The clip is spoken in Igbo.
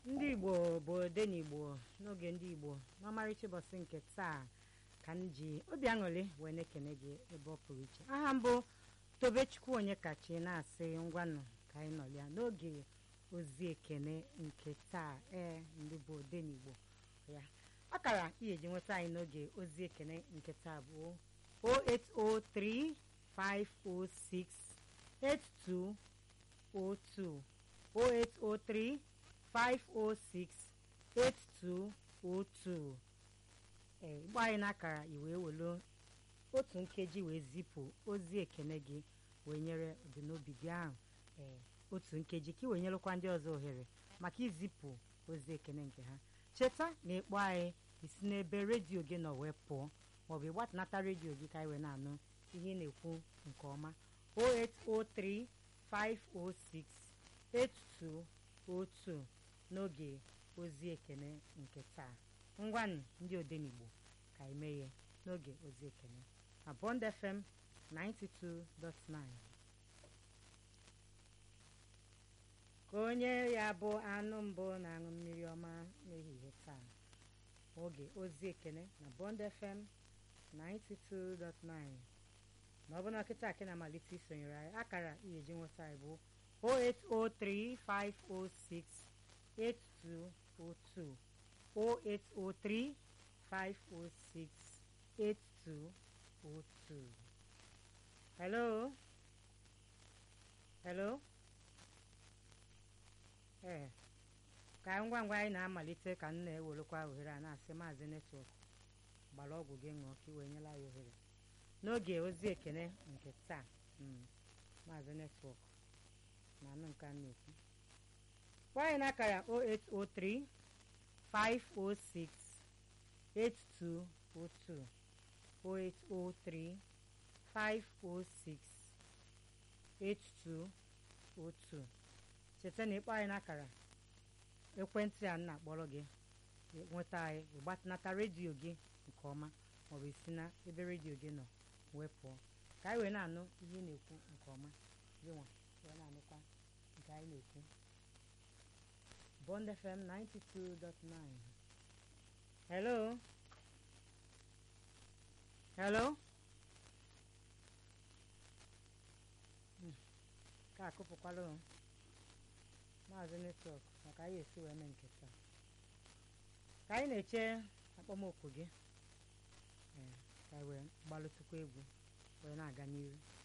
ndị igbo bụ ode n'igbo n'oge ndị igbo n'ọmarịcha ụbọchị nke taa ka m ji obi aṅụrị wee na-ekene gị ebe ọ pụrụ iche aha mbụ tobechukwu onye kachi na-asị ngwanụ ka anyị nọlịa n'oge ozi ekene nke taa ee ndị bụ ode n'igbo ya akara ihe ji nweta anyị n'oge ozi ekene nke taa bụ 0803 506 8202 0803 506 8202 ee gba anyị n'akara iwee welu otu nkeji wee zipụ ozi ekene gị wee nyere ọdịnobi gị ahụ ee otu nkeji ka ị wee nyelụkwa ndị ọzọ ohere maka izipụ ozi ekene nke ha cheta na ịkpọ anyị isi n'ebe redio gị nọ wee pụọ maọbụ ịgbatanata redio gị ka anyị wee na-anụ ihe ị na-ekwu nke ọma 0803 506 8202 n'oge ozi ekene nke taa ngwanụ ndị odenigbo ka anyị mee ya n'oge ozi ekene na Bond FM 92.9 ka onye ya bụ anụ mbụ na-aṅụ mmiri ọma n'ehihie taa oge ozi ekene na Bond FM 92.9 na ọ bụ na kịta akị na-amalite isonyere anyị akara ihe ji nweta anyị bụ 0803 506 8202 0803 506 8202 hello hello ee ka ngwa ngwa anyị na-amalite ka m na-ewelekwa ohere a na-asị maazị netwọk gbara ọgwụ gị ṅụọ ka ị wee nyela ya ohere n'oge ozi ekene nke taa maazị netwọk na anụ nke a na-ekwu kpọọ anyị n'akara 0803 506 8202 0803 506 8202 cheta na ịkpọ anyị n'akara ekwentị a na-akpọrọ gị nweta anyị ịgbatanata redio gị nke ọma maọbụ isi na ebe redio gị nọ wee pụọ ka anyị wee na-anụ ihe ị na-ekwu nke ọma gị nwa wee na-anụkwa nke anyị na-ekwu Bond FM 92.9 hello hello ka akụpụkwala o maazị netwọk maka anyị esi wee mee nke taa ka anyị na-eche akpọmoku gị ee ka anyị wee gbalụtụkwa egwu wee na-aga n'ihu